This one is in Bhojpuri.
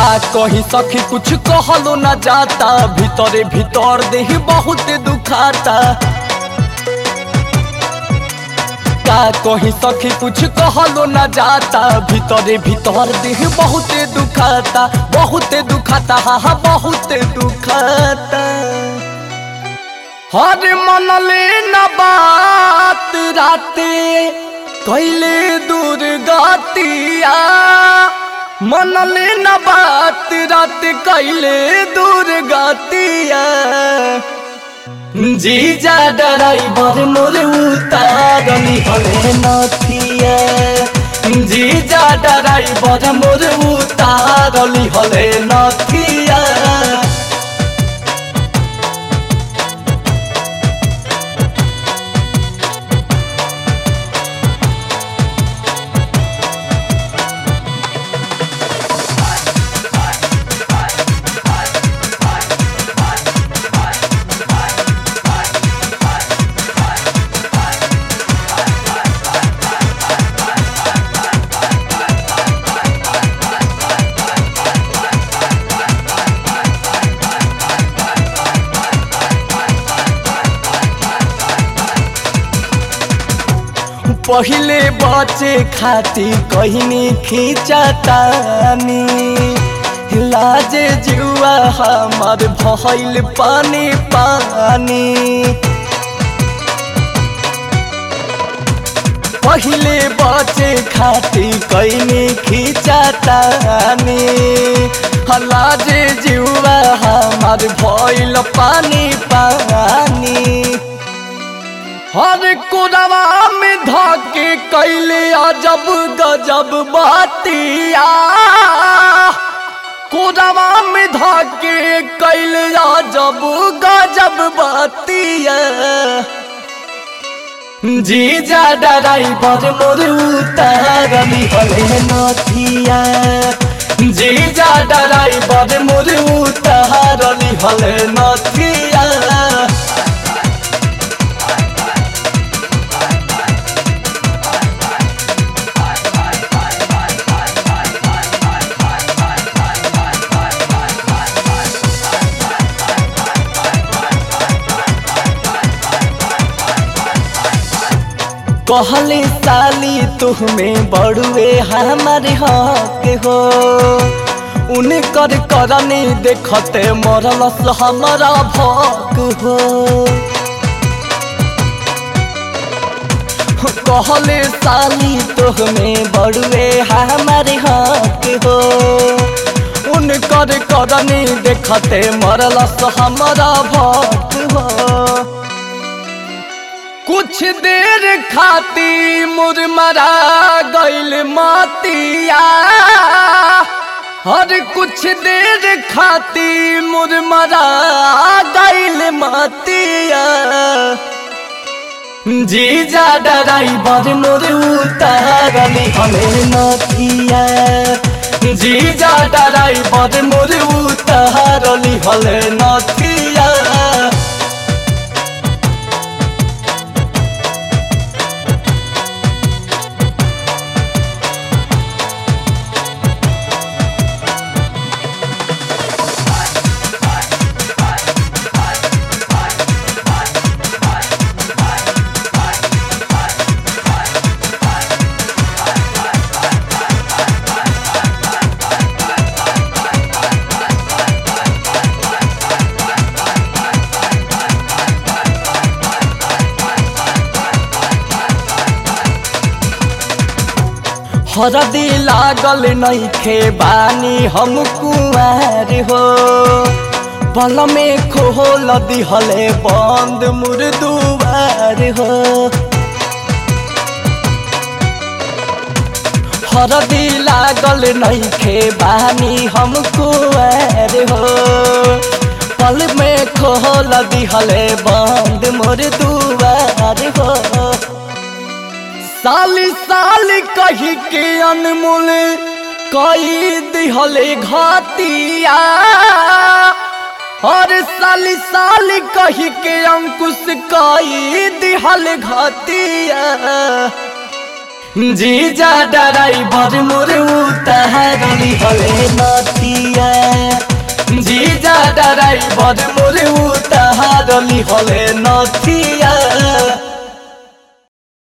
का कही सखी कुछ कहलो न जाता भीतरे भीतर देह बहुत दुखाता का कही सखी कुछ कहलो न जाता भीतरे भीतर देह बहुत दुखाता बहुत दुखाता हा हा बहुत दुखाता हर मनले न बात राते कैले दूर गतिया मनले न बात रात कैले दूर गतिया जीजा डराइबर मोर उतारनी हले नथिया जीजा डराइबर मोर उतारली हले नथिया पहिले बचे खाती कहनी खींचतानी लाजे जुआ हमार भइल पानी पानी पहिले बचे खाती कहनी खींचतानी लाजे जुआ हमार भइल पानी पानी हर कोरवा में धाके कैले अजब गजब बातिया कोरवा में धाके कैले अजब गजब बातिया जीजा डराइबर मोर उतारली हले नथिया जीजा डराइबर मोर उतारली हले नथिया कहले साली तुम्हें बड़ुए हमारे हक हो उनकर करनी देखते मरलस हमारा भक हो कहले साली तुम्हें बड़ुए हमारे हक हो उनकर करनी देखते मरलस हमारा भक हो कुछ देर खाती मुरमरा गइल मातिया हर कुछ देर खाती मुरमरा गइल मातिया जीजा डराइबर मोर उतारली हमें नथिया जीजा डराइबर मोर उतारली हले नथिया हरदी लागल नइखे बानी हम कुआर हो बल में खोल दिहले बंद मुर्दुआर हो हरदी लागल नइखे बानी हम कुआर हो पल में खोल दिहले बंद मुर्दुआर हो साली साली कही के अनमोल कई दिहले घातिया और साली साली कही के अंकुश कई दिहल घातिया जीजा डराई भर मोर उतारली हले नतिया ड्राइवर मोरे उतारली हले नथिया